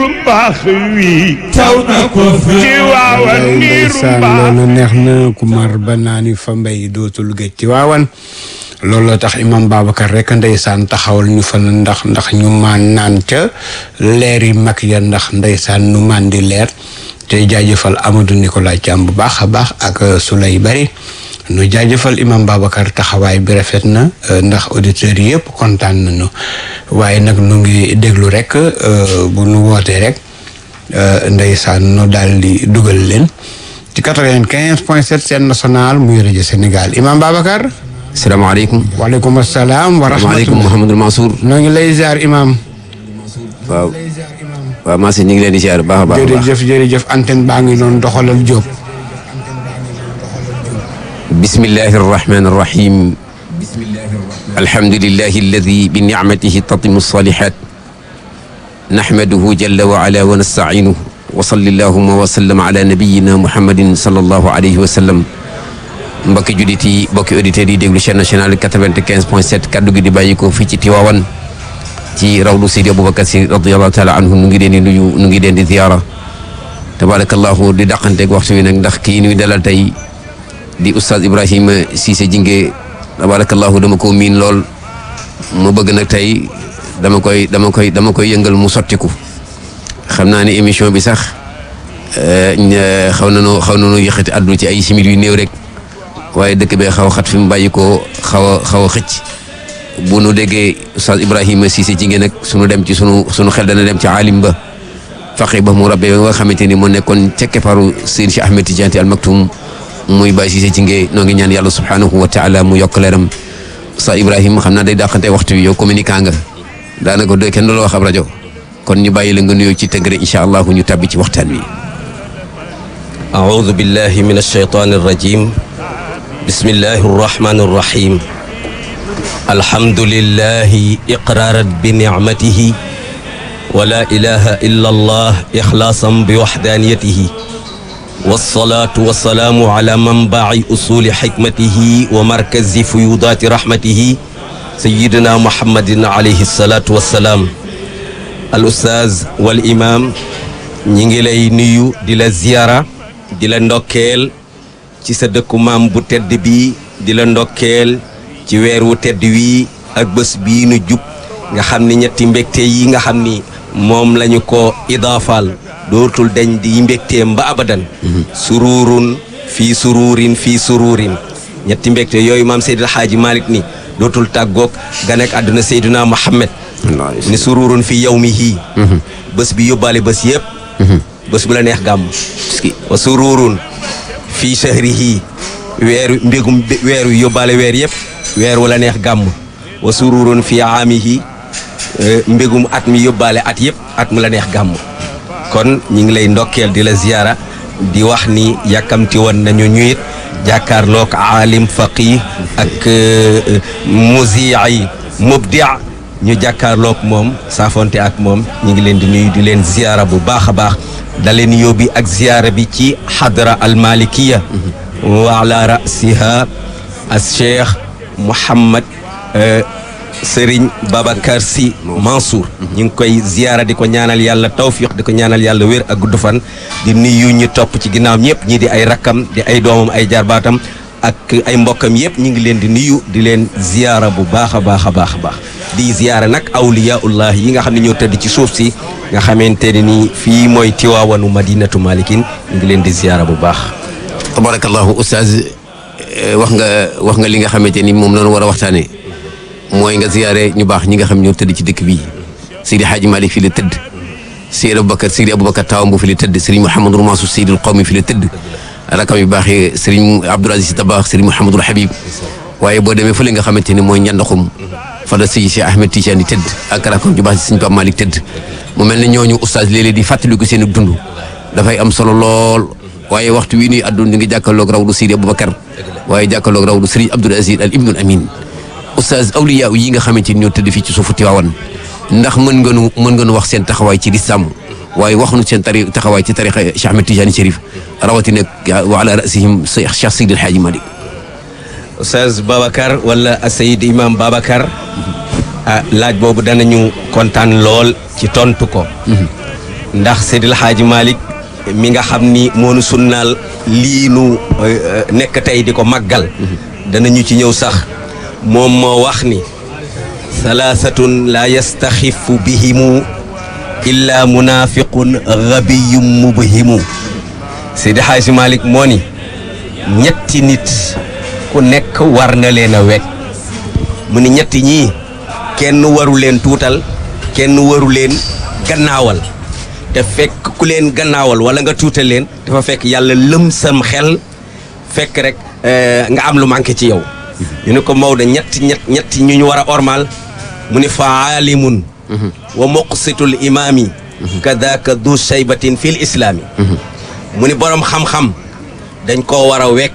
niiru baax wi taw na ko fi ci waawan Nday niiru ndeysaan baax loolu neex na ku mar ba naani fa mbay dootul géej ci waawan looloo tax imam Babacar rek ndeysaan taxawal ñu fa ndax ndax ñu maan naan ca leeri mag ya ndax ndeysaan nu maan di leer te jaajëfal Amadou Nicolas Thiam bu baax a baax ak Souley Bari nu jaajëfal imam Babacar taxawaay bi rafet na ndax auditeurs yëpp kontaan nañu waaye nag nu ngi déglu rek bu nu wootee rek ndeysaan nu daal di dugal leen ci quatre-vingt-quinze point sept seen national muy rajo Sénégal imam Babacar salaamaaleykum waaleykum asalaam wa waaleykum rahmatulah Mouhamadul Mansour noo ngi lay ziar imam waaw waaw maa si ñu ngi leen di ziar bu baax a baax a baax jërëjëf jërëjëf antenne baa ngi doon doxalal Jóob bismillahi arrahmani arrahim alhamdulillahi alladi bi nicmatihi tatimu salihat nahmaduhu jalla wa ala wa nastacinuhu wa salli allahuma wa sallam ala nabiyina muhammadin sallallahu alayhi wa sallam mbokki juddit yi mbokki auditeurs yi déglu chaîne nationale 95 point 7 kaddu gi di bàyyi ko fii ci Tiwaawan ci rawlu Seydi Aboubacar Si radiallahu taala anhu nu ngi leen di nuyu nu ngi leen di ziyaara tabarakallahu di dàqanteeg waxtu wi nag ndax kii nuy dalal tey di oustaz Ibrahima Cissé Jinge tabarakallahu dama ko miin lool mu bëgg nag tey dama koy dama koy dama koy yëngal mu sottiku xam naa ni émission bi sax xaw na noo xaw na noo yëkkati àdduna ci ay simili yu néew rek waaye dëkk bee xaw a xat fi mu bàyyi ko xaw a xaw a xëcc bu nu déggee oustaz Ibrahima Cissé Jinge nag sunu dem ci sunu sunu xel dana dem ci aalim ba faqi ba mu rabbe nga xamante ni moo nekkoon ca kepparu Seydi Cheikh Ahmed Tidiane Al Maktoum muy Baye Cissé Jinge noo ngi ñaan yàlla subhanahu wa taala mu yokk leeram oustaz Ibrahima xam naa day dàqante waxtu wi yow communicant nga daanaka doy kenn du la wax ab rajo kon ñu bàyyi la nga nuyoo ci tëgg rek incha allah ñu tàbbi ci waxtaan wi. أعوذ بالله من الشيطان الرجيم بسم الله الرحمن الرحيم الحمد لله إقرارا بنعمته ولا إله إلا الله إخلاصا بوحدانيته والصلاة والسلام على منبع أصول حكمته ومركز فيوضات رحمته سيدنا محمد عليه الصلاة والسلام الأستاذ والإمام نيجي نيو دي لا زيارة دي لا ndokkeel ci sa dëkku maam bu tedd bi di la ndokkeel ci weer wu tedd wii ak bés bii nu jub nga xam ni ñetti mbégte yi nga xam ni moom lañu ko idaafaal dootul dañ di mbégteem ba abadan sururun fii sururin fii sururin ñetti mbégte yooyu maam Seydil Xaaji Malick ni dootul tàggoog ganek àdduna Seydina Muhammad ni sururun fii yawmihi bés bi yóbbaale bés yëpp bés bu la neex gàmm wa sururun fii shahrihi weeru mbégum weeru yóbbaale weer yëpp weer wala neex gàmm wa sururun fii aamihi mbégum at mi yóbbaale at yëpp at mu la neex gàmm kon ñi ngi lay ndokkeel di la ziyaara di wax ni yàkkamti woon nañu ñuyit jàkkaarloog aalim faqih ak muziyi mubdia ñu jàkkaarloog moom saafonte ak moom ñi ngi leen di nuyu di leen ziyaara bu baax a baax da leen yóbbi ak ziyaara bi ci xadra almalikiya wa ala rasiha as cheikh Mouhamad Serigne Babacar Sy Mansour ñu ngi koy ziyaara di ko ñaanal yàlla tawfiq di ko ñaanal yàlla wér ak gudd fan di nuyu ñu topp ci ginnaaw ñëpp ñii di ay rakkam di ay doomam ay jarbaatam ak ay mbokkam yëpp ñu ngi leen di nuyu di leen ziyaara bu baax a baax a baax a baax di ziyaara nag awliyaullah yi nga xam ne ñoo tëdd ci suuf si nga xamante ne ni fii mooy tiwaawanu madinatu malikin ñu ngi leen di ziyaara bu baax tabarakallahu oustaz wax nga wax nga li nga xamante ni moom lañu war a waxtaanee mooy nga ziyaare ñu baax ñi nga xam ñoo tëdd ci dëkk bii Seydi Hadji Malick fi la tëdd Seydi Aboubacar Seydi Aboubacar Tawam bu fi la tëdd Serigne Mouhamadou Mansour Seydil Qawmi fi la tëdd rakam yu baax yi Serigne Abdoul Aziz Dabakh Serigne Mouhamadou Habib waaye boo demee fële nga xamante ni mooy njandaxum fa la Seydi Cheikh Ahmed Tidiane di tëdd ak rakam ju baax si Serigne Pape Malick tëdd mu mel ne ñooñu oustaz léeg-léeg di fàttaliku seen dund dafay am solo lool waaye waxtu wi nuy àdduna ñu ngi jàkkaarloog rawdu Seydi Aboubacar waaye jàkkaarloog rawdu Serigne Abdoul Aziz al Ibnul Amin oustaz awliya yi nga xamante ni ñoo tëdd fii ci suufu Tiwaawan ndax mën nga nu mën nga nu wax seen taxawaay ci lislaam waaye wax nu seen tari taxawaay ci tariqa Cheikh Ahmed Tidiane Chérif rawatina wa ala rasihim Cheikh Seydi El Hadji Malick Oustaz Babacar wala Seyid Imam Babacar ah laaj boobu danañu kontaan lool ci tontu ko ndax Seydil Hadji Malick mi nga xam ni moonu sunnaal lii nu euh, nekk tey di ko màggal danañu ci ñëw sax moom moo wax ni salaasatun la yastaxifu bihimu illa munafiqun gabiyum mubhimu Seydi Hadji Malick moo ni ñetti nit ku nekk war na leen a wekk mu ni ñetti ñii kenn waru leen tuutal kenn waru leen gannaawal te fekk ku leen gannaawal wala nga tuutal leen dafa fekk yàlla lëm sam xel fekk rek eh, nga am lu manqué ci yow ñu ne ko Maodo ñetti ñett ñetti ñu ñu war a ormal mu ni fa aalimun wa muqsitul imaami kadaka du shaybatin fil islaami mu ni borom xam-xam dañ koo war a wekk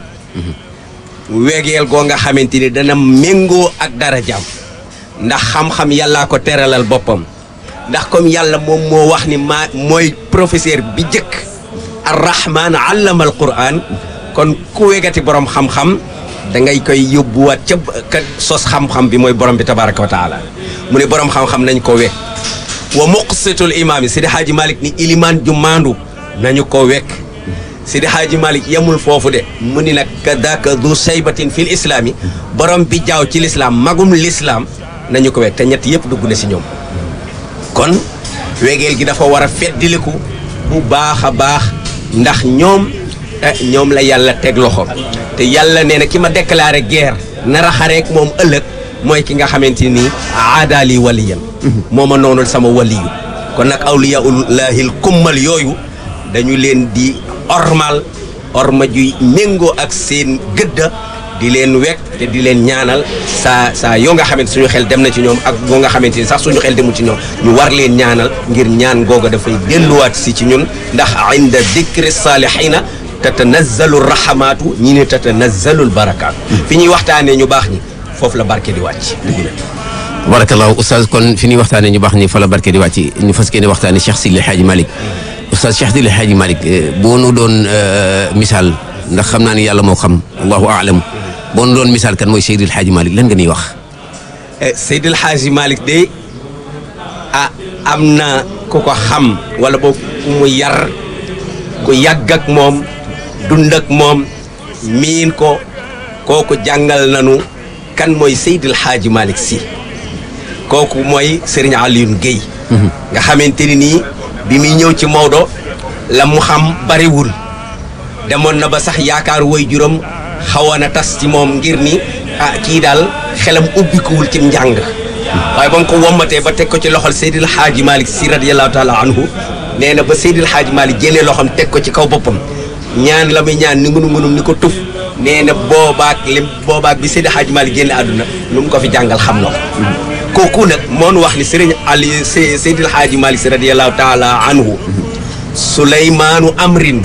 wegeel goo nga xamante ni dana méngoo ak dara jàmm ndax xam-xam yàllaa ko teralal boppam ndax comme yàlla moom moo wax ni maa mooy professeur bi jëkk arrahman allama al quran kon ku wegati borom xam-xam da ngay koy yóbbuwaat ca ka sos xam-xam bi mooy borom bi tabaraka wa taala mu ne borom xam-xam nañ ko wekk wa muqsitul imaam yi Sidi Hadji Malick ni ilimaan ju maandu nañu ko wekk Sidi Hadji Malick yemul foofu de mu ni nag kadaka du saybatin fil islaam yi borom bi jaaw ci lislaam magum lislaam nañu ko wekk te ñett yëpp dugg na si ñoom kon wegeel gi dafa war a feddiliku bu baax a baax ndax ñoom eh, ñoom la yàlla teg loxo te yàlla nee na ki ma déclaré guerre nar a xareek moom ëllëg mooy ki nga xamante ni aadaali waliyan moo ma noonul sama waliyu kon nag awliyaullahil kummal yooyu dañu leen di ormal orma juy méngoo ak seen gëdda di leen wekk te di leen ñaanal saa saa yoo nga xamante suñu xel dem na ci ñoom ak boo nga xamante ni sax suñu xel demul ci ñoom ñu war leen ñaanal ngir ñaan googa dafay delluwaat si ci ñun ndax inda dikri salihina tatanazzalu rahamaatu ñi ne tatanazzalu barakaatu fi ñuy waxtaanee ñu baax ñi foofu la barke di wàcc barakallahu oustaz kon fi ñuy waxtaanee ñu baax ni fa la barke di wàcc ñu fas yéene waxtaanee Cheikh Sidi Hadji Malick oustaz Cheikh Sidi Hadji Malick boo nu doon misaal ndax xam naa ni yàlla moo xam allahu aalam boo nu doon misaal kan mooy Seydi El Hadji Malick lan nga ñuy wax. Seydil Hadji Malick de ah am na ku ko xam wala boog ku mu yar ku yàgg ak moom dund ak moom miin ko kooku jàngal nanu kan mooy Seydil Hadji Malick si kooku mooy Serigne Alioune Guèye. nga xamante ni nii bi muy ñëw ci Maodo la mu xam bariwul demoon na ba sax yaakaar woy juróom xawoon a tas ci moom ngir ni ah kii daal xelam ubbikuwul ci njàng waaye ba mu ko wommatee ba teg ko ci loxol Seydil Hadji Malick si radiyallahu taala anhu nee na ba Seydil Hadji Malick jëlee loxom teg ko ci kaw boppam ñaan la muy ñaan ni ngunu ngunum ni ko tuf nee na boobaak lim boobaak bi Seydil Hadji Malick génne àdduna lu mu ko fi jàngal xam na ko kooku nag moo nu wax ni Serigne Ali Seydil Hadji Malick si radiyallahu taala anhu Suleymaanu Amrin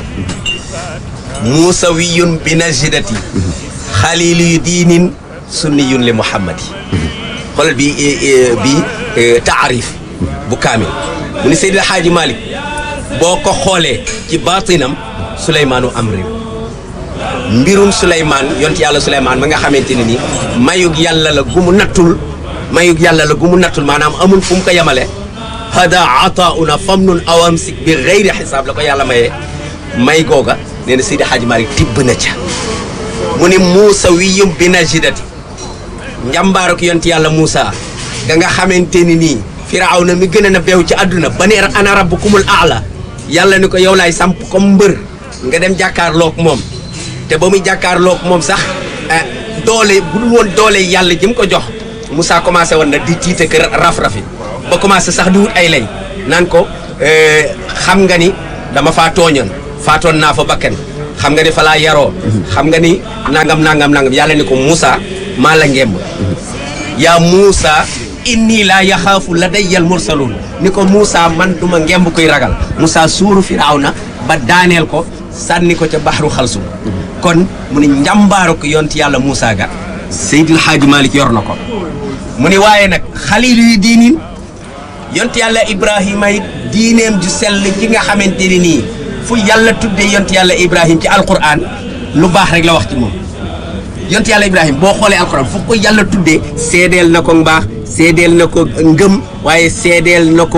muusawiyun bi najdati xaliiliyu diinin sunniyun li muhammadi xoolal bi bi taarif bu kaamil mu ni Seydil Hadji Malick boo ko xoolee ci baatinam Suleymaanu Amrin mbirum Suleymaan yont yàlla Suleymaan ba nga xamante ne ni mayug yàlla la gu mu nattul mayug yàlla la gu mu nattul maanaam amul fu mu ko yemale hada ataauna famnun awamsik bi gayri xisaab la ko yàlla mayee may googa nee na Seydi Hadji Malick tibb na ca mu ni Muusa wiyum bi najdati njàmbaaruk yont yàlla Muusa ga nga xamante ni nii Firawna mi gën a na beew ci àdduna ba ne ana rabbukumul aala yàlla ni ko yow laay samp comme mbër nga dem jàkkaarloog moom te ba muy jàkkaarloog moom sax doole bu dul woon doole yàlla ji mu ko jox Moussa commencé woon na di tiite kër raf-rafi ba commencé sax di wut ay lay naan ko xam nga ni dama faa tooñoon faatoon naa fa bakkan xam nga ni fa laa yaroo xam nga ni nangam nangam nangam yàlla ni ko Moussa maa la ngemb yaa Moussa inni laa yaxaafu ladayyal mursaluun ni ko Moussa man duma ngemb koy ragal Moussa suuru Firawna ba daaneel ko sànni ko ca baxru xalsum kon mu ni njàmbaaru ko yonti yàlla Moussa ga Seydil Hadji Malick yor na ko mu ni waaye nag xalilu yu diinin yonti yàlla Ibrahima it diineem ju sell ji nga xamante ni nii fu yàlla tuddee yonti yàlla Ibrahima ci alquran lu baax rek la wax ci moom yonti yàlla Ibrahima boo xoolee alquran fu ko yàlla tuddee seedeel na ko mbaax seedeel na ko ngëm waaye seedeel na ko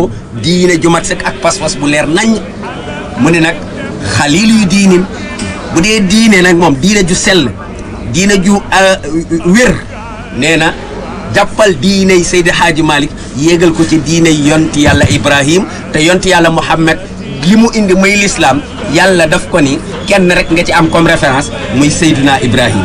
diine ju mat sëkk ak pas-pas bu leer nañ mu ne nag xaliil yu diinin bu dee diine nag moom diine ju sell diine ju euh, wér nee na jàppal diiney Seydi Hadji Malick yéegal ko ci diiney yonti yàlla Ibrahim te yonti yàlla Muhammad li mu indi muy lislaam yàlla daf ko ni kenn rek nga ci am comme référence muy Seydina Ibrahim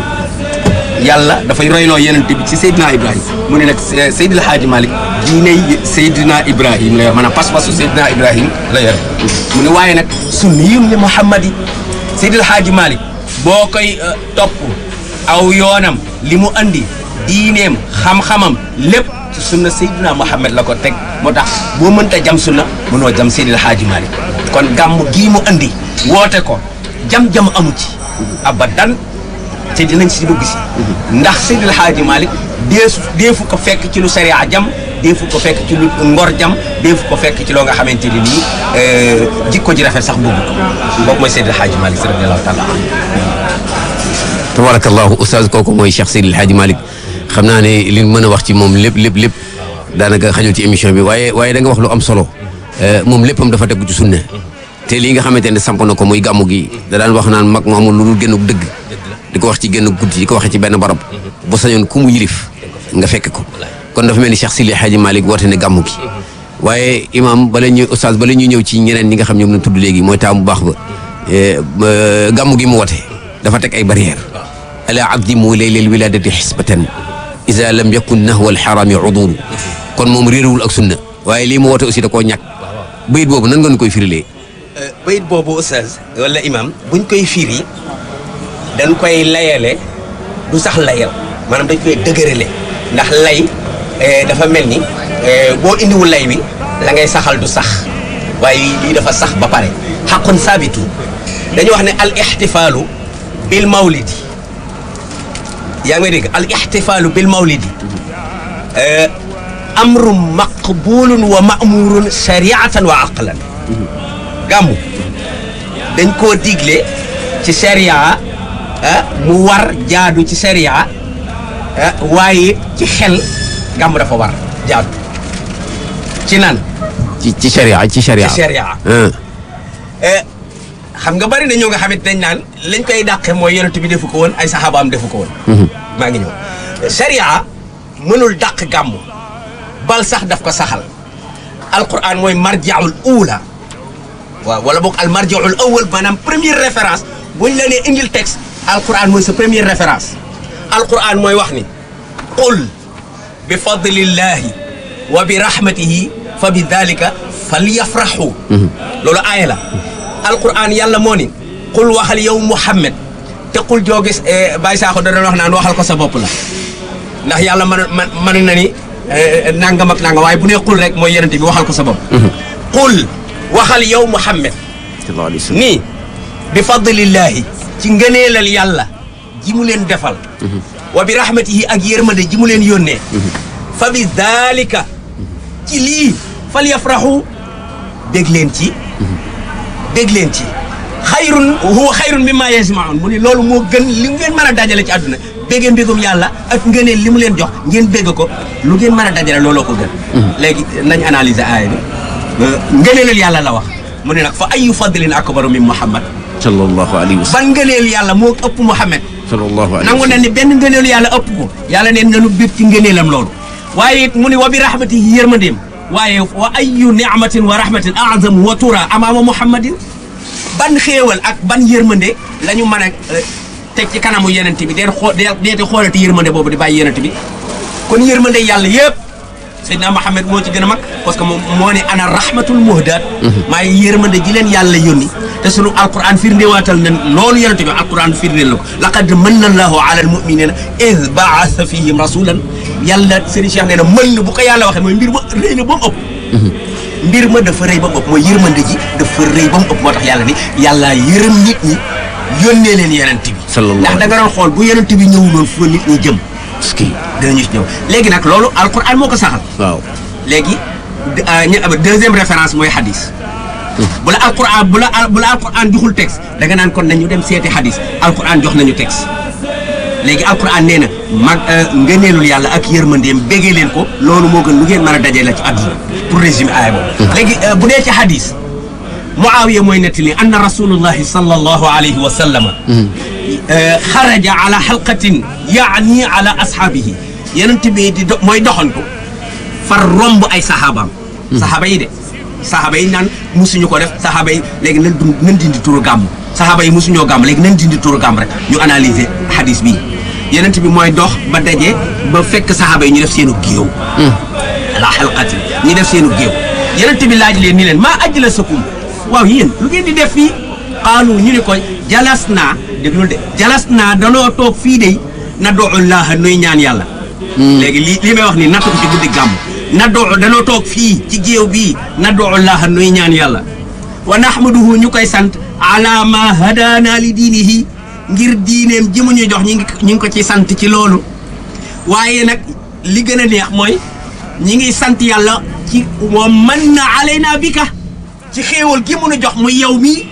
yàlla dafay royloo yeneen bi ci Seydina Ibrahim mu ne nag Seydil Hadji Malick diiney Seydina Ibrahim la yor maanaam pas-pasu Seydina Ibrahim la yor mu ne waaye nag sunniyun li Muhammad yi Seydil Hadji Malick boo koy euh, topp aw yoonam li mu andi diineem xam-xamam lépp ci sunna Seydina Muhammad la ko teg moo tax boo mënta jam sunna mënoo jam Seydil Hadji Malick kon gàmm gii mu andi woote ko jam-jam amu ci abadan te dinañ si dugg si ndax Seydil Hadji Malick deesu deefu ko fekk ci lu sariya jam deefu ko fekk ci lu ngor jam deefu ko fekk ci loo nga xamante ni nii jikko ji rafet sax bëgg ko boobu mooy Seydil Hadji Malick radiyallahu taala anhu tabarakallahu oustaz kooku mooy Cheikh Seydil Hadji Malick xam naa ne li mën a wax ci moom lépp lépp lépp daanaka xajul ci émission bi waaye waaye da nga wax lu am solo moom léppam dafa tegu ci sunna te lii nga xamante ne samp na ko muy gàmmu gi da daan wax naan mag mu amul lu dul génnug dëgg di ko wax ci génn guddi di ko waxee ci benn barab bu sañoon ku mu yilif nga fekk ko kon dafa mel ni Cheikh Seydil Hadji Malick woote ne gàmmu gi waaye imam bala ñuy oustaz bala ñuy ñëw ci ñeneen ñi nga xam ñoom lañ tudd léegi mooy taamu baax ba gàmmu gi mu woote dafa teg ay barrière ala abdimu laylal wiladati xisbatan isa lam yakun nahwa alxarami udulu kon moom réeréwul ak sunna waaye lii mu woote aussi da koo ñàkk bayit boobu nan nga ñu koy firilee bayit boobu oustaz wala imam buñ koy firi dañ koy layale du sax layal maanaam dañ koy dëgërale ndax lay dafa mel ni boo indiwul lay wi la ngay saxal du sax waaye lii dafa sax ba pare xaqun saabitu dañu wax ne al ixtifaalu bil mawlidi yaa ngi may dégg al ixtifaalu bil mawlidi amru maqbulun wa ma'murun shariatan wa aqlan gàmmu dañ koo digle ci sharia mu war jaadu ci sharia waaye ci xel gàmmu dafa war jaadu ci nan ci ci sharia ci sharia ci sharia xam nga bari na ñoo nga xamante dañ naan lañ koy dàqe mooy yonent bi defu ko woon ay saxaabaam defu ko woon maa ngi ñëw sharia mënul dàq gàmmu bal sax daf ko saxal alquran mooy marjaul ula waaw wala boog al marjaul awal maanaam première référence buñ la nee indil texte alquran mooy sa première référence alquran mooy wax ni qul bi fadlillahi wa bi rahmatihi fa bi dalika falyafrahu loolu aaya la alquran yàlla moo ni qul waxal yow muhammad te qul joo gis Baye Sakho da doon wax naan waxal ko sa bopp la ndax yàlla man man mën na ni nangam ak nangam waaye bu nee qul rek mooy yenente bi waxal ko sa bopp qul waxal yow muhammad nii bi fadlillahi ci ngëneelal yàlla ji mu leen defal wa bi rahmatihi ak yërmande ji mu leen yónnee fa bi dalika ci lii fal yafrahu dégg leen ci dégg leen ci xayrun huwa xayrun mimma yajmaun mu ni loolu moo gën li ngeen mën a dajale ci àdduna béggee mbégum yàlla ak ngëneel li mu leen jox ngeen bégg ko lu ngeen mën a dajale looloo ko gën léegi nañ analyser aaya bi ngëneelal yàlla la wax mu ne nag fa ayu fadlin akbaru min muhammad sallallahu alayhi wa sallam ban ngëneel yàlla moo ëpp muhammad sallallahu alayhi nangu na ni benn ngëneelu yàlla ëpp ko yàlla neen nanu bég ci ngëneelam loolu waaye it mu ni wa bi rahmatihi yërmandeem waaye wa ayu ni'matin wa rahmatin a'zamu wa tura amaama muhammadin ban xéewal ak ban yërmande la ñu mën a teg ci kanamu yenent bi dee xoo deete xoolati yërmande boobu di bàyyi yenent bi kon yërmande yàlla yëpp Seydina Muhammad moo ci gën a mag parce que moom moo ne ana rahmatul muhdaat maay yërmande ji leen yàlla yónni te sunu alquran firndewaatal na loolu yenent bi alquran firndeel la ko laqad manna allahu ala almuminina id baasa fihim rasulan yàlla Serigne Cheikh nee na mën na bu ko yàlla waxee mooy mbir ma rëy na ba mu ëpp mbir ma dafa rëy ba mu ëpp mooy yërmande ji dafa rëy ba mu ëpp moo tax yàlla ni yàlla yërëm nit ñi yónnee leen yenent bi ndax da nga doon xool bu yenent bi ñëwuloon fu nit ñi jëm ski dinañu ci ñëw léegi nag loolu alquran moo ko saxal waaw léegi deuxième référence mooy hadis bu la alquran bu la bu la alquran joxul texte da nga naan kon nañu dem seeti hadis alquran jox nañu texte léegi alquran nee na mag ngëneelul yàlla ak yërmandeem béggee leen ko loolu moo gën lu ngeen mën a dajee la ci àdduna pour résumer aaya boobu léegi bu dee ci hadis muawiya mooy nettali anna rasulullahi sallallahu alayhi wa sallama xaraja ala xalqatin yaani ala ashaabihi yenent bi di do mooy doxantu far romb ay saxaabaam saxaaba yi de saxaaba yi naan musuñu ko def saxaaba yi léegi nan dund nan dindi turu gàmm saxaaba yi musuñoo gàmm léegi nan dindi turu gàmm rek ñu analyser hadis bi yenent bi mooy dox ba daje ba fekk saxaaba yi ñu def seenu géew ala xalqatin ñu def seenu géew yenent bi laaj leen ni leen maa ajlasakum waaw yéen lu ngeen di def fii qaalu ñu ni ko jalas naa déglul de jalas naa danoo toog fii de na doollaha nuy ñaan yàlla léegi lii lii may wax nii natt ko ci guddi gàmm na doo danoo toog fii ci géew bii na doollaha nuy ñaan yàlla wa nahmaduhu ñu koy sant ala ma hadaana li diinihi ngir diineem ji mu ñu jox ñi ngi ñu ngi ko ci sant ci loolu waaye nag li gën a neex mooy ñi ngi sant yàlla ci wa man na alayna bika ci xéewal gi mun a jox muy yow mii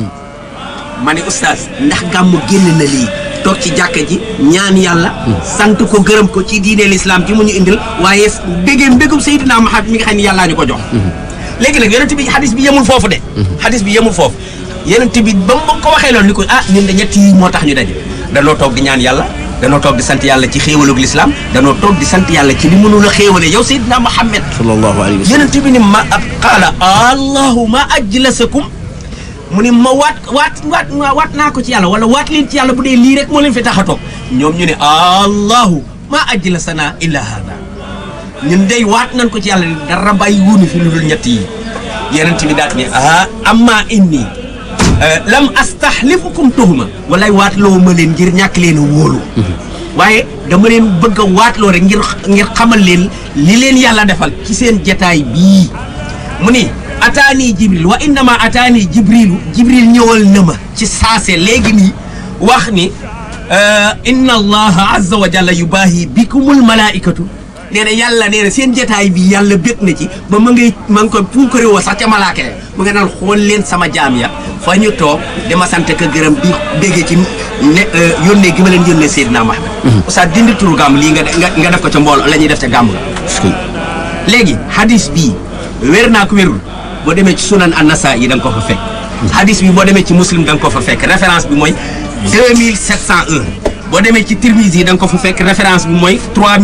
ma ne oustaz ndax gàmmu génn na lii toog ci jàkka ji ñaan yàlla sant ko gërëm ko ci diine l'islam ji mu ñu indil waaye béggee mbégum Seydina Muhammad mi nga xam ne yàllaa ñu ko jox léegi nag yonent bi xadis bi yemul foofu de xadis bi yemul foofu yonent bi ba mu ko waxee loolu ni ko ah ñun de ñett yi moo tax ñu daje danoo toog di ñaan yàlla danoo toog di sant yàlla ci xéewalug l'islam danoo toog di sant yàlla ci li mënul a xéewale yow Seydina Muhammad sallallahu alayhi wa sallam yonent bi ni ma qaala allahuma ajlasakum mu ni ma waat waat waat waat naa ko ci yàlla wala waat leen ci yàlla bu dee lii rek moo leen fi tax a toog ñoom ñu ne allahu ma ajlasana illa hada ñun day waat nañ ko ci yàlla ni dara bàyyi wuñu fi lu dul ñett yi yonent bi daal ne ah amma inni lam astahlifukum tuhuma walay waat loo ma leen ngir ñàkk leen a wóolu waaye dama leen bëgg a waatloo rek ngir ngir xamal leen li leen yàlla defal ci seen jataay bii mu ni ataani jibril wa innama ataani jibrilu jibril ñëwal na ma ci saase léegi nii wax ni inna allaha azza wa jalla yubaahi bikumul malaikatu nee na yàlla nee na seen jataay bi yàlla bég na ci ba ma ngay ma ngi ko puukare woo sax ca malaaka ya mu nga naan xool leen sama jaam ya fa ñu toog dama sant ka gërëm di béggee ci ne yónnee gi ma leen yónnee Seydina Muhammad oustaz dindi turu gàmm lii nga nga def ko ca mbooloo la ñuy def ca gàmm ga léegi hadis bii wér naa ko wérul boo demee ci sunan an-Nasa'i yi da nga ko fa fekk hadis bi boo demee ci muslim da nga ko fa fekk référence bi mooy 2701 boo demee ci Tirmizi yi da nga ko fa fekk référence bi mooy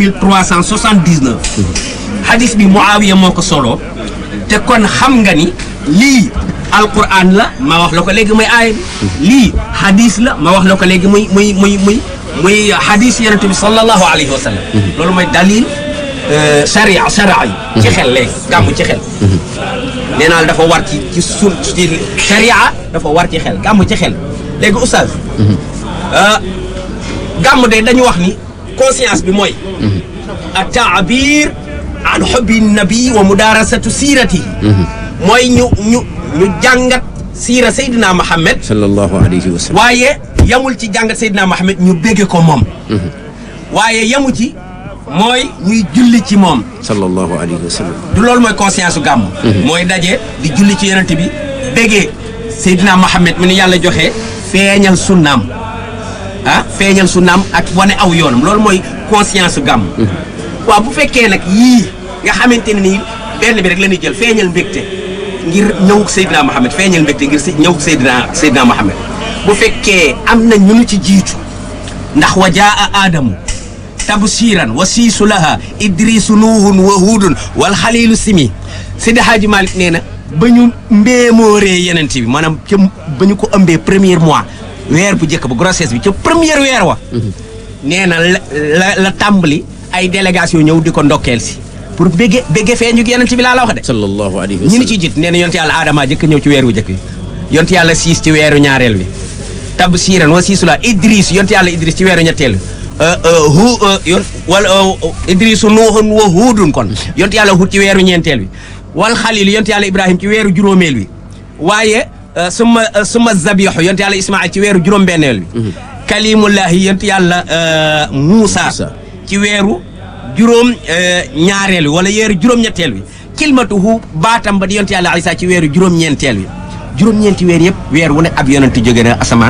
3379 hadis bi Muawiya moo ko solo te kon xam nga ni lii alquran la ma wax la ko léegi muy aaya bi lii hadis la ma wax la ko léegi muy muy muy muy muy hadis yonente bi sallallahu alayhi wa sallam loolu mooy dalil sharia sharia yi ci xel léegi gàmmu ci xel nee naa la dafa war ci ci sun ci sharia dafa war ci xel gàmmu ci xel léegi oustaz gàmmu de dañu wax ni conscience bi mooy a taabir an xubbi nabi wa mudarasatu siiratihi mooy ñu ñu ñu jàngat siira Seydina Mohamed sallallahu alayhi wa sallam waaye yamul ci jàngat Seydina Mohamed ñu bégge ko moom waaye yamu ci mooy ñuy julli ci moom sallallahu alayhi wa sallam du loolu mooy conscience su gàmm mooy daje di julli ci yonent bi béggee Seydina Mohamed mi ni yàlla joxe feeñal sunnaam ah feeñal sunnaam ak wane aw yoonam loolu mooy conscience su gàmm waaw bu fekkee nag yii nga xamante ne nii benn bi rek la ñuy jël feeñal mbégte ngir ñëwug Seydina Mohamed feeñal mbégte ngir si ñëwug Seydina Seydina Mohamed bu fekkee am na ñu nu ci jiitu ndax wa jaa aadamu tabsiran wa siisu laha idrisu nuuhun wa huudun wal xalilu simi Seydi Hadji Malick nee na ba ñu mbéemooree yenent bi maanaam ca ba ñu ko ëmbee premier mois weer bu njëkk ba grossesse bi ca première weer wa nee na la la la tàmbali ay délégation ñëw di ko ndokkeel si pour bégge bégge feeñu yenent bi laa la wax de sallallahu alayhi wa ñi ni sallam ci jiit nee na yonte yàlla aadama jëkk ñëw ci weer wu jëkk bi yonte yàlla siis ci weeru ñaareel bi tab siiran wa siisu la idris yonte yàlla idris ci weeru ñetteel bi hu yon wala idrisu nuuhun wa huudun kon yonte yàlla hut ci weeru ñeenteel bi wal xalil yonte yàlla ibrahim ci weeru juróomeel bi waaye suma suma zabixu yonte yàlla ismail ci weeru juróom-benneel bi kalimullahi yonte yàlla Muusa Muusa. ci weeru juróom ñaareel bi wala weeru juróom-ñetteel bi kilmatuhu baatam ba di yonte yàlla Isa ci weeru juróom-ñeenteel bi juróom-ñeenti weer yëpp weer wu ne ab yonent jóge na asamaan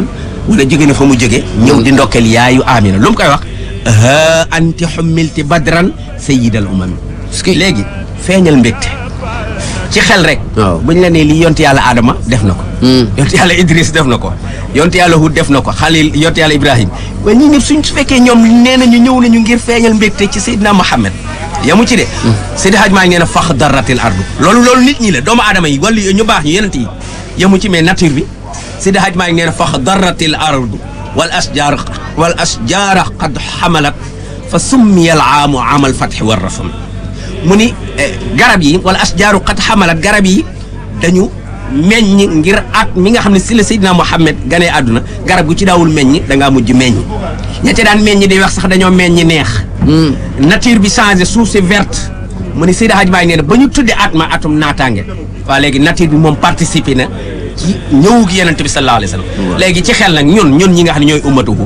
wala jóge na fa mu jóge ñëw di ndokkeel yaayu Amina lu mu koy wax ha anti xummilti badran sayyidal umami léegi feeñal mbégte ci xel rek Waaw. bu ñu la nee lii yonti yàlla Adama def na ko yonti yàlla Idris def na ko yonti yàlla Hud def na ko Xalil yonti yàlla Ibrahim waaye ñii ñëpp suñ su fekkee ñoom nee nañu ñëw nañu ngir feeñal mbégte ci Seydina Muhammad yamu ci de Seydi Hadj maa ngi nee na fax daratil ardu loolu loolu nit ñi la doomu aadama yi wala ñu baax ñu yenent yi yamu ci mais nature bi Seydi Hadj maa ngi nee na fax daratil ardu wal asjar wal asjara qad xamalat fa summiya al aamu amal fatxi war rafam mu ni eh, garab yi wala asjaaru qad xamalat garab yi dañu meññ ngir at mi nga xam ne si la Seydina Muhammad ganee àdduna garab gu ci daawul meññ da ngaa mujj meññ ña ca daan meññ di wax sax dañoo meññ neex. nature bi changé suuf si verte mu ni Seydi Hadj Baay nee na ba ñu tuddee at ma atum naataange waa léegi nature bi moom participé na ci ñëwug Yonent bi sallallahu alayhi wa sallam léegi ci xel nag ñun ñun ñi nga xam ne ñooy ummatuhu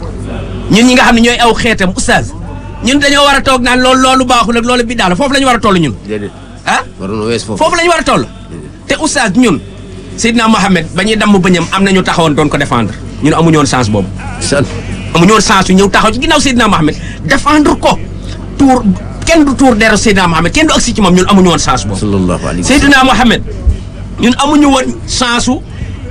ñun ñi nga xam ne ñooy aw xeetam oustaz ñun dañoo war a toog naan loolu loolu baaxul ak loolu bi daal foofu la ñu war a toll ñun déedéet ah waroon na wees foofu foofu la ñu war a toll te oustaz ñun Seydina Mohamed ba ñuy damm bëñam am na ñu taxawoon doon ko défendre ñun amuñu woon chance boobu san amuñu woon chance yu ñëw taxaw ci ginnaaw Seydina Mohamed défendre ko tuur kenn du tuur deru Seydina Mohamed kenn du agsi ci moom ñun amuñu woon chance boobu sallallahu alayhi wa sallam Seydina Mohamed ñun amuñu woon chance su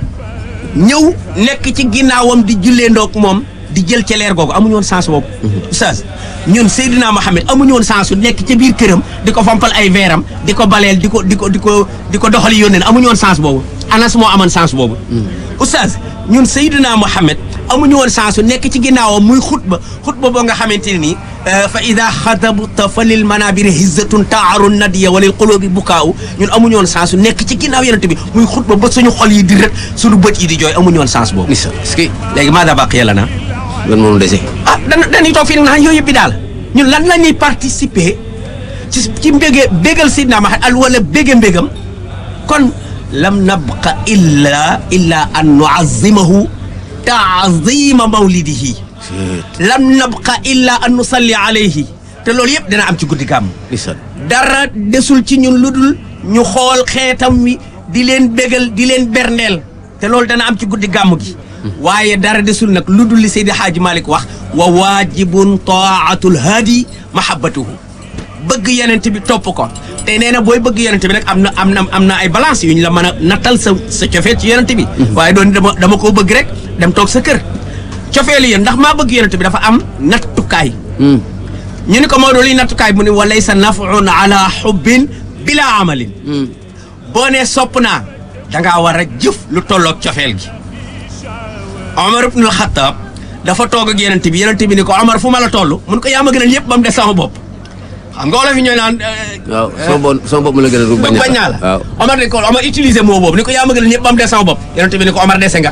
ñëw nekk ci ginnaawam di jullee ndoog moom di jël ca leer googu amuñu woon chance boobu. oustaz ñun Seydina Mohamed amuñu woon chance su nekk ca biir këram di ko fompal ay veeram di ko baleel di ko di ko di ko di ko doxali yónneen amuñu woon chance boobu Anas moo amoon chance boobu. oustaz ñun Seydina Mohamed amuñu woon chance su nekk ci ginnaawam muy xutba xutba boo nga xamante ne nii. fa ida xatabta fa lil manabiri hizzatun taaru nadiya wa lil qulubi bukaaw ñun amuñu woon chance su nekk ci ginnaaw yonent bi muy xutba ba suñu xol yi di rët suñu bët yi di jooy amuñu woon chance boobu. nisa est-ce que léegi maa daa baqiya lana lan moom dese ah dana dañuy toog fii nag naan yooyu yëpp bi daal ñun lan la ñuy participer ci ci mbége bégal Sidna Muhammad al wala bége mbégam kon lam nabqa illa illa an nuazimahu taazima mawlidihi lam nabqa illa an nusalli alayhi te loolu yëpp dina am ci guddi gàmm nisa dara desul ci ñun lu dul ñu xool xeetam wi di leen bégal di leen berndeel te loolu dana am ci guddi gàmm gi waaye dara desul nag lu dul li Seydi Hadji Malick wax wa waajibun taatul haadi mahabbatuhu bëgg yenent bi topp ko te nee na booy bëgg yenent bi nag am na am na am na ay balance yu ñu la mën a nattal sa sa cofeet ci yenent bi waaye doon dama dama koo bëgg rek dem toog sa kër cofeelu yéen ndax maa bëgg yenent bi dafa am nattukaay ñu ni ko Maodo liy nattukaay mu ni wa laysa nafun ala xubbin bila amalin boo nee sopp naa dangaa war a jëf lu tolloog cofeel gi Omar ibnul Xattaab dafa toog ak yenent bi yenent bi ni ko Omar fu ma la toll mun ko yaa ma gënal yëpp ba mu des sama bopp xam nga wolof yi ñooy naan waaw sama bopp sama bopp ma la gën a dugg bañ bañ naa la waaw Omar ni ko Omar utiliser moo boobu ni ko yaa ma gënal yëpp ba mu des sama bopp yenent bi ni ko Omar dese nga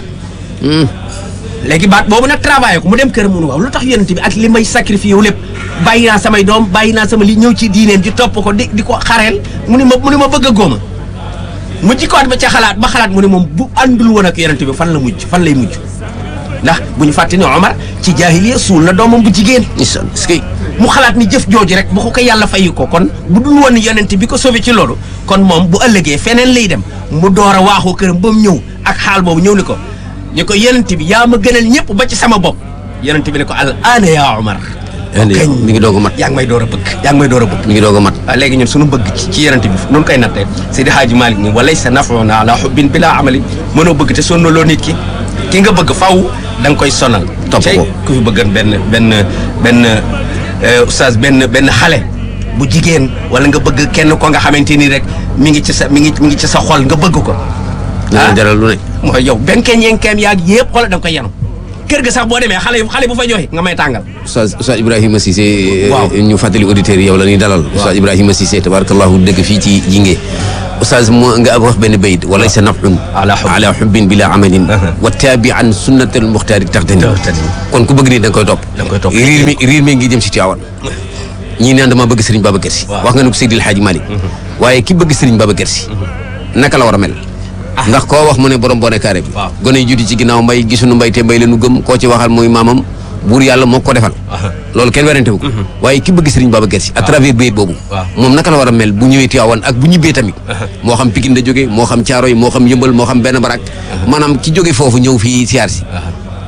léegi baat boobu nag travaillé ko mu dem kër mu ne waaw lu tax yonent bi ak li may sacrifié wu lépp bàyyi naa samay doom bàyyi naa sama li ñëw ci diineem di topp ko di di ko xareel mu ni ma mu ni ma bëgg a góoma mu jikkoot ba ca xalaat ba xalaat mu ne moom bu àndul woon ak yonent bi fan la mujj fan lay mujj ndax bu ñu fàtte ne Omar ci jaahiliya suul na doomam bu jigéen nisa est-ce que mu xalaat ni jëf jooju rek bu ko ko yàlla fayi ko kon bu dul woon yonent bi ko sauvé ci loolu kon moom bu ëllëgee feneen lay dem mu door a waaxoo këram ba mu ñëw ak xaal boobu ñëw ni ko ñu ko yonent bi yaa ma gënal ñëpp ba ci sama bopp yonent bi ne ko al aana yaa Omar andi kañ mi ngi doog a mat yaa ngi may door a bëgg yaa ngi may door a bëgg mi ngi doog a mat waaw léegi ñun suñu bëgg ci ci yonent bi nun koy nattee Seydi Hadji Malick ni walay sa nafoona ala xubbin bila amali mënoo bëgg te sonnaloo nit ki ki nga bëgg faw da nga koy sonal Topp Tey ko. ku fi bëggan benn benn benn euh, oustaz benn benn xale bu jigéen wala nga bëgg kenn ko nga xamante ni rek mi ngi ci sa mi ngi mi ngi ci sa xol nga bëgg ko dina jaral lu ne mooy yow benkeñ yenkeem yaag yëpp xoolal da nga koy yenu kër ga sax boo demee xale yu xale bu fa joxe nga may tàngal Oustaz Oustaz Ibrahima Cissé Waaw. ñu fàttali auditeurs yi yow la ñuy dalal Oustaz Ibrahima Cissé tabarakallahu dëgg fii ci jinge Oustaz moo nga wax benn bayit walay sa nafun Ala hubb. ala xubbin bila amalin Aha. wa taabi an sunnatal muxtaari taxtani Taxtani. kon ku bëgg nii da nga koy topp Da nga koy topp. riir mi riir mi ngi jëm si Tiwaawan ñii naan dama bëgg Serigne Babacar Sy Waaw. wax nga ne ko Seydil Hadji Malick waaye ki bëgg Serigne Babacar Sy naka la war a mel ndax koo wax mu ne borom bone carré bi Waaw. gone yi juuti ci ginnaaw mbay gisuñu mbay te mbay leenu gëm koo ci waxal muy maamam buur yàlla moo ko defal loolu kenn werante wu ko waaye ki bëgg Serigne Babacar Sy à travers bayit boobu Waaw. moom naka la war a mel bu ñëwee Tiwaawan ak bu ñibbee tamit moo xam Pikine la jóge moo xam Caaroy moo xam Yëmbal moo xam benn barak maanaam ki jóge foofu ñëw fii siyaar si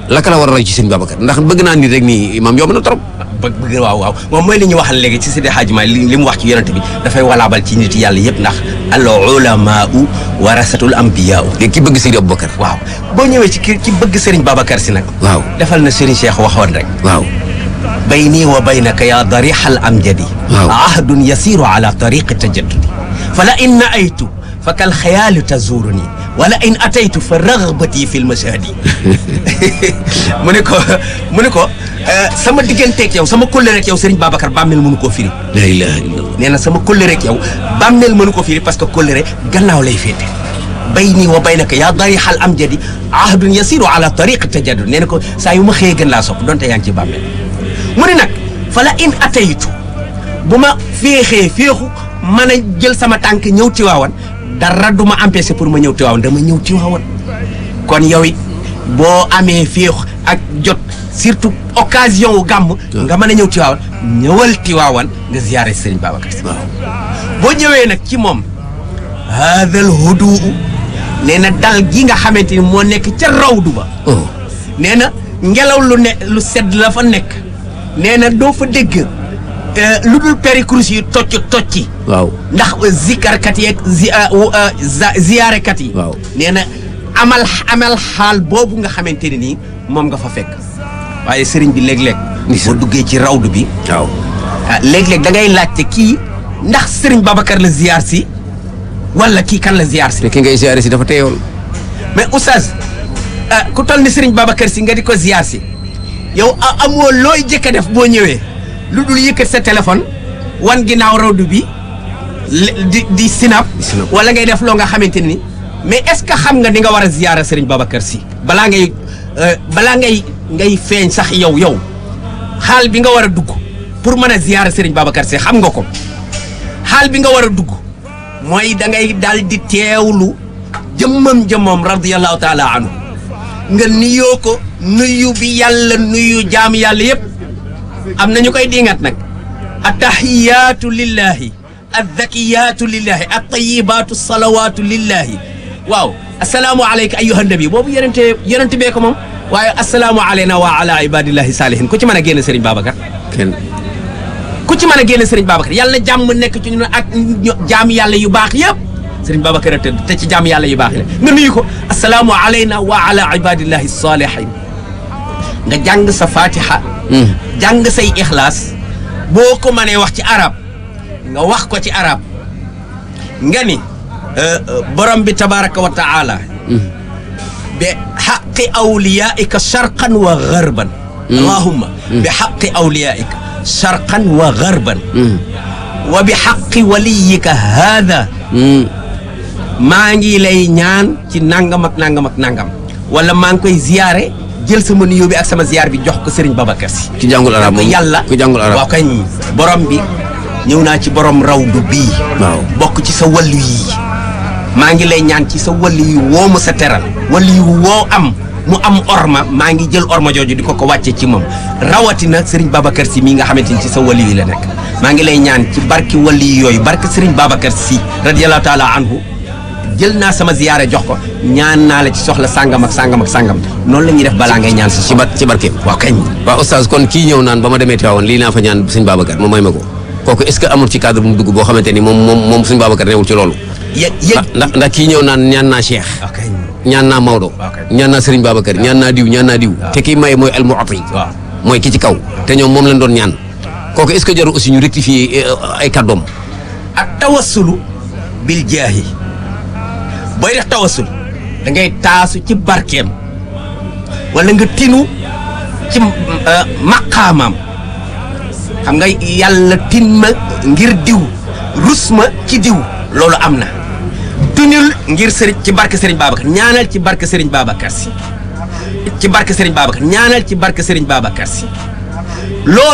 laka la war a roy ci sëñ Babacar ndax bëgg naa nit rek nii imam yomb na trop bëgg bëgg waaw waaw moom mooy li ñu waxal léegi ci Seydi Hadji Malick li li mu wax ci yonent bi dafay walaabal ci nit yàlla yëpp ndax al ulamaau warasatul ambiyaa léegi ki bëgg Seydi Aboubacar waaw boo ñëwee ci ki ki bëgg Serigne Babacar si nag waaw defal na Serigne Cheikh waxoon rek waaw bayni wa baynaka ya dariha al amjadi waaw. ahdun yasiru ala tariqi tajaddudi fala in naaytu fa kal xayaalu tazuruni wala in ataytu fa ragbati fi lmashahadi mu ne ko mu ne ko eh, sama digganteeg yow sama kóllëreeg yow Serigne Babacar bàmmeel mënu koo firi la ilaha illallah nee na sama kóllëreeg yow bàmmeel mënu ko firi parce que kóllëre gannaaw lay féete bayni wa baynaka yaa darixal amjadi ahdun yasiru ala tariqi tajaddud nee na ko saa yu ma xëyee gën laa sopp donte yaa ngi ci bàmmeel mu ne nag fala in ataytu bu ma féexee féexu mën a jël sama tànk ñëw Tiwaawan dara du ma empêché pour ma ñëw Tiwaawan dama ñëw Tiwaawan kon yow it boo amee féexu ak jot surtout occasion wu gàmm nga mën a ñëw Tiwaawan ñëwal Tiwaawan nga ziyaare Serigne Babacar Sy boo ñëwee nag ci moom haadal huduu nee na dal gi nga xamante ni moo nekk ca rawdu ba oh nee na ngelaw lu ne lu sedd la fa nekk nee na doo fa dégg eh, lu dul péricrus yi tocc tocci waaw ndax zikarkat yeeg zi ah, wu, ah, za- ziyaarekat yi Waaw. nee na amal amal xaal boobu nga xamante ne nii moom nga fa fekk waaye sëriñ bi léeg-léeg Ndeysaan. boo duggee ci rawdu bi waaw ah, léeg-léeg da ngay laajte kii ndax sëriñ Babacar la ziyaar si wala kii kan la ziyaar si te ki ngay ziare si dafa teewoon mais oustaz ah, ku toll ni sëriñ Babacar si nga di ko ziyaar si yow a- amoo looy jëkk a def boo ñëwee lu dul yëkkat sa téléphone wan ginnaaw rawdu bi le- di di sinap sinap. wala ngay def loo nga xamante ni mais est-ce que xam nga ni nga war a ziyaara sëriñ Babacar si balaa ngay euh, balaa ngay ngay feeñ sax yow yow xaal bi nga war a dugg pour mën a ziyaara sëriñ Babacar si xam nga ko xaal bi nga war a dugg mooy da ngay daal di teewlu jëmmam jëmmam radiyallahu taala anhu nga nuyoo ko nuyu bi yàlla nuyu jaam yàlla yépp am na ñu koy diingat nag attahiyaatu lillahi addakiyaatu lillahi attayibaatu salawaatu lillahi waaw asalaamu aleyka ayyuha nabi boobu yonente yonente bee ko moom waaye asalaamu aleyna wa ala ibadillahi salihin ku ci mën a génn Serigne Babacar kenn ku ci mën a génne Serigne Babacar yàlla jàmm nekk ci ñun ak ño- jaam yàlla yu baax yëpp Serigne Babacar a tëdd te ci jaam yàlla yu baax yi la nga nuyu ko asalaamu alayna wa ala ibadillahi salihin nga jàng sa fatiha jàng say ixlaas boo ko mënee wax ci arab nga wax ko ci arab nga ni euh, euh, borom bi tabaraka wa taala bi xaqi awliyaika sharqan wa garban allahumma bi xaqi awliyaika sharqan wa garban wa bi xaqi waliyika haada maa ngi lay ñaan ci nangam ak nangam ak nangam wala maa ngi koy ziyaare jël sama nuyoo bi ak sama ziyaar bi jox ko Serigne Babacar Sy ki jàngul arab moom yàlla ku jàngul arab waaw kañ borom bi ñëw naa ci borom rawdu bii waaw bokk ci sa wàllu yii maa ngi lay ñaan ci sa wàllu yi woo ma sa teral wàllu yi woo am mu am orma maa ngi jël orma jooju di ko ko wàcce ci moom rawatina Serigne Babacar Sy mii nga xamante ni ci sa wàllu yi la nekk maa ngi lay ñaan ci barki wàllu yi yooyu barki Serigne Babacar Sy radiyallahu taala anhu jël naa sama ziyaare jox ko ñaan naa la ci soxla sàngam ak sàngam ak sàngam noonu la ñuy def balaa ngay ñaan sa ci soxla bar ci barkeem waaw kañ waaw oustaz kon kii ñëw naan ba ma demee Tiwaawan lii naa fa ñaan sëñ Babacar moom may ma ko kooku est ce que amul ci cadre bu mu dugg boo xamante ni moom moom moom sëñ Babacar newul ci loolu yëg yëg ndax ndax kii ñëw naan ñaan naa Cheikh waaw kañ ñaan naa Maodo Ok. ñaan naa Serigne Babacar ñaan naa diw ñaan naa diw te kii maye mooy al mu'ti waaw mooy ki ci kaw te ñoom moom lañ doon ñaan kooku est ce que jarul aussi ñu rectifier eh, ay kàddoom ak tawassulu bil jaahi booy def tawassul da ngay taasu ci barkeem wala nga tinu ci euh, maqaamaam xam nga yàlla tin ma ngir diw rus ma ci diw loolu am na tunul ngir sëriñ ci barke Serigne Babacar ñaanal ci barke Serigne Babacar si ci barke Serigne Babacar ñaanal ci barke Serigne Babacar si loolu